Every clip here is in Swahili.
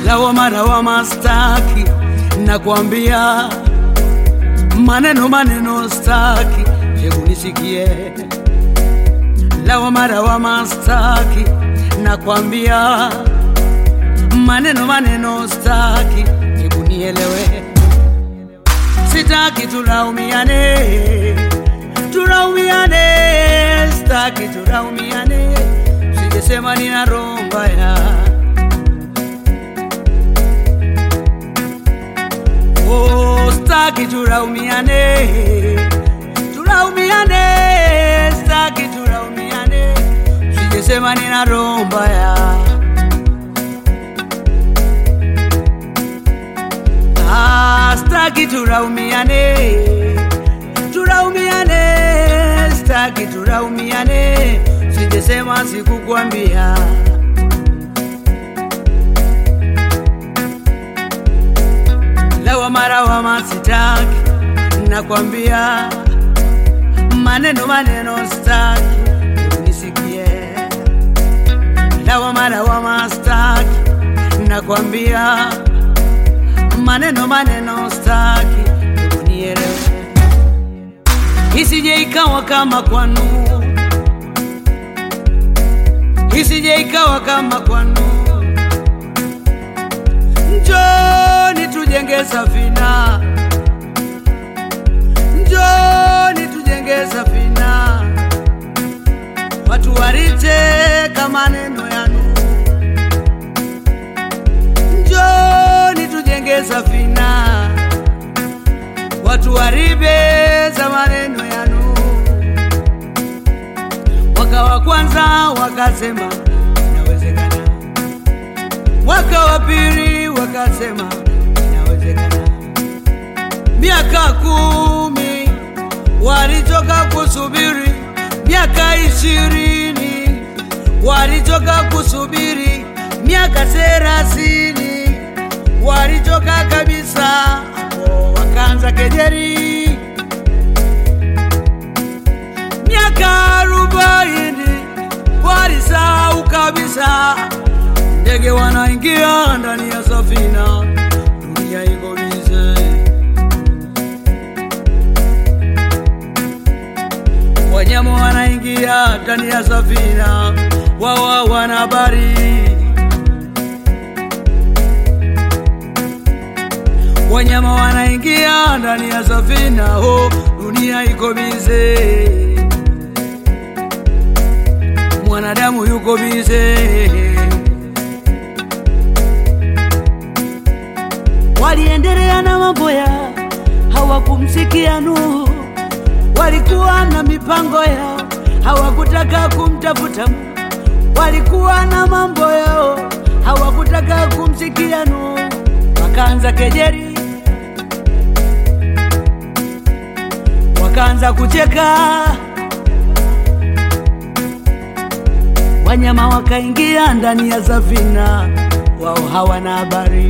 lawama lawama staki, nakwambia maneno maneno staki, hebu nisikie. Lawama lawama staki, nakwambia maneno maneno staki, hebu nielewe. Sitaki tulaumiane, tulaumiane, staki tulaumiane, sijesema nina roho mbaya. Oh, staki tulaumiane, tulaumiane, staki tulaumiane, sijesema nina roho mbaya. Ah, staki tulaumiane, tulaumiane, staki tulaumiane, sijesema sikukwambia. Lawama lawama sitaki, nakwambia maneno maneno staki, hebu nisikie. Lawama lawama staki, nakwambia maneno maneno staki, hebu nielewe, isije ikawa kama kwanu, isije ikawa kama kwanu. Njoni tujenge safina, njoni tujenge safina, watu wariteka maneno yanu. Njoni tujenge safina, watu waribeza maneno yanu. Mwaka wa kwanza wakasema inawezekana, mwaka wa pili wakasema inawezekana, miaka kumi walichoka kusubiri, miaka ishirini walichoka kusubiri, miaka thelathini walichoka kabisa, hapo wakaanza kejeri. Miaka arobaini walisahau kabisa, ndege wanaingia ndani ya safina, dunia iko bize. Wanyama wanaingia ndani ya safina, wao wana habari wanyama wanaingia ndani ya safina, ho, dunia iko bize, mwanadamu yuko bize. Waliendelea na mambo ya hawakumsikia Nuhu, walikuwa na mipango yao, hawakutaka kumtafuta Mungu, walikuwa na mambo yao, hawakutaka kumsikia Nuhu, wakaanza kejeri wakaanza kucheka, wanyama wakaingia ndani ya safina, wao hawana habari.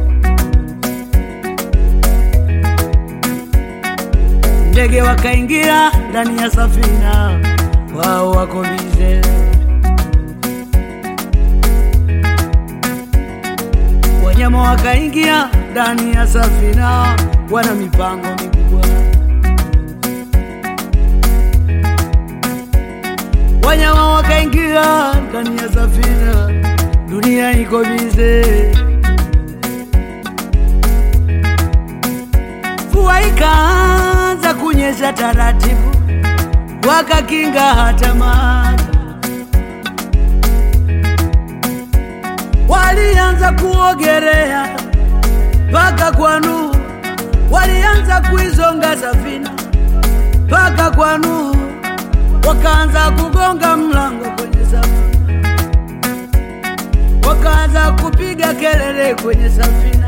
Ndege wakaingia ndani ya safina, wao wako bize. Wanyama wakaingia ndani ya safina, wana mipango mikubwa. wanyama wakaingia ndani ya safina, dunia iko bize. Mvua ikaanza kunyesha taratibu, wakakinga hata maji. Walianza kuogelea mpaka kwa Nuhu, walianza kuizonga safina mpaka kwa Nuhu wakaanza kugonga mlango kwenye safina, wakaanza kupiga kelele kwenye safina.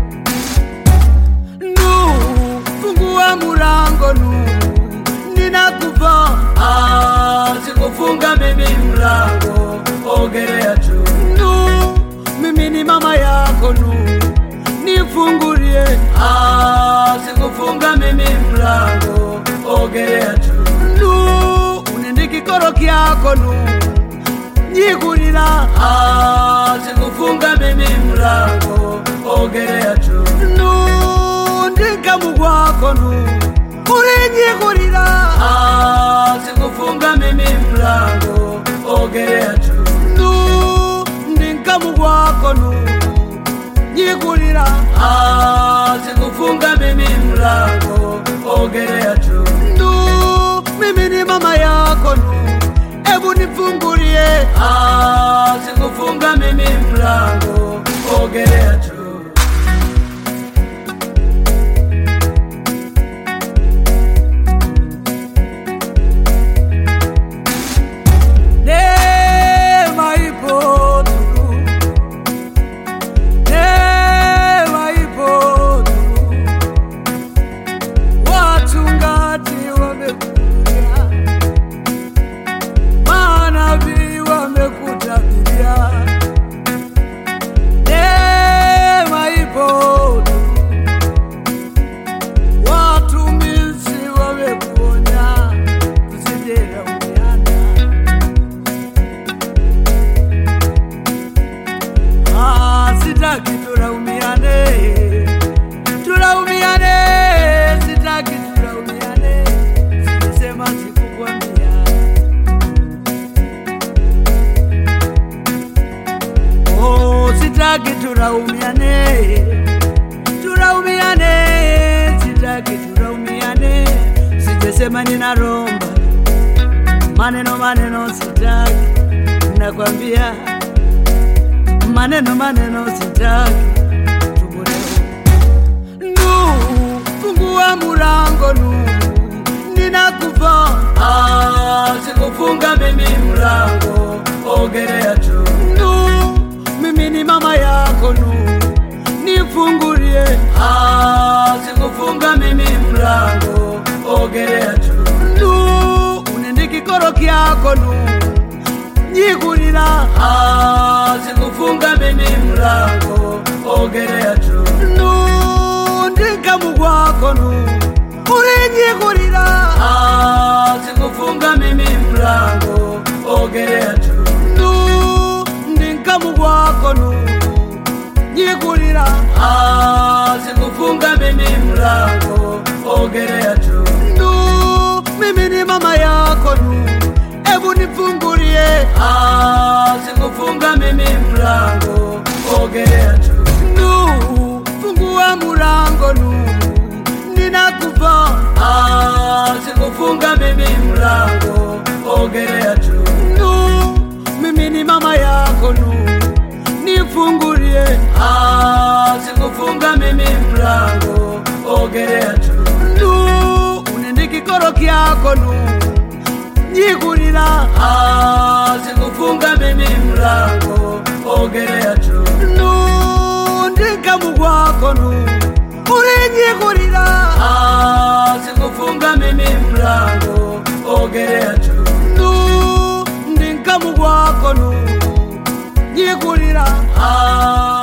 Nuhu, fungua mlango Nuhu, ninakufa. Ah, sikufunga mimi mlango, ogelea tu. Nuhu, mimi ni mama yako Nuhu, nifungulie. Ah, sikufunga mimi mlango, ogelea tu. Nuhu, unende kikoro kyako Nuhu, nyikulira Ah, sikufunga mimi mlango ogelea tu nu ndinkamu gwako nu ulinyikulira Ah, sikufunga mimi mlango ogelea tu nu ndinkamu gwako nu nyikulira Ah, sikufunga mimi mlango ogelea tu nu mimi ni mama yako nu ebu nifungulie Ah, sikufunga mimi mlango ogelea tu neema ipo tu neema ipo tu wachungaji wamekuja manabii wamekutabiria neema ipo tu watumishi wamekuonya tusijelaumiana Ah, sitaki tulaumiane, tulaumiane, sitaki tulaumiane, silisema sikukwambia. Oh, sitaki tulaumiane, tulaumiane, sitaki tulaumiane, sijasema ninaromba maneno maneno, sitaki nakwambia maneno maneno sitaki tubolewe nu fungua mulango nu ninakufa Ah, sikufunga mimi mlango ogelea tu nu mimi ni mama yako nu nifungulie Ah, sikufunga mimi mlango ogelea tu nu unende kikoro kyako nu nyikulila Ah, sikufunga mimi mlango ogelea tu nu ndinkamu gwako nu ulinyikulila Ah, sikufunga mimi mlango ogelea tu nu ndinkamu gwako nu nyikulila Ah, sikufunga mimi mlango ogelea tu nu mimi ni mama yako nu ebu nifungulie Ah, sikufunga mimi mlango ogelea tu nu fungua mulango nu ninakufa Ah, sikufunga mimi mlango ogelea tu nu mimi ni mama yako nu nifungulie Ah, sikufunga mimi mlango ogelea tu nu unende kikoro kyako nu nyikulila Ah, sikufunga mimi mlango ogelea tu nu ndinkamu gwako nu ulinyikulila Ah, sikufunga mimi mlango ogelea tu nu ndinkamu gwako nu nyikulila Ah,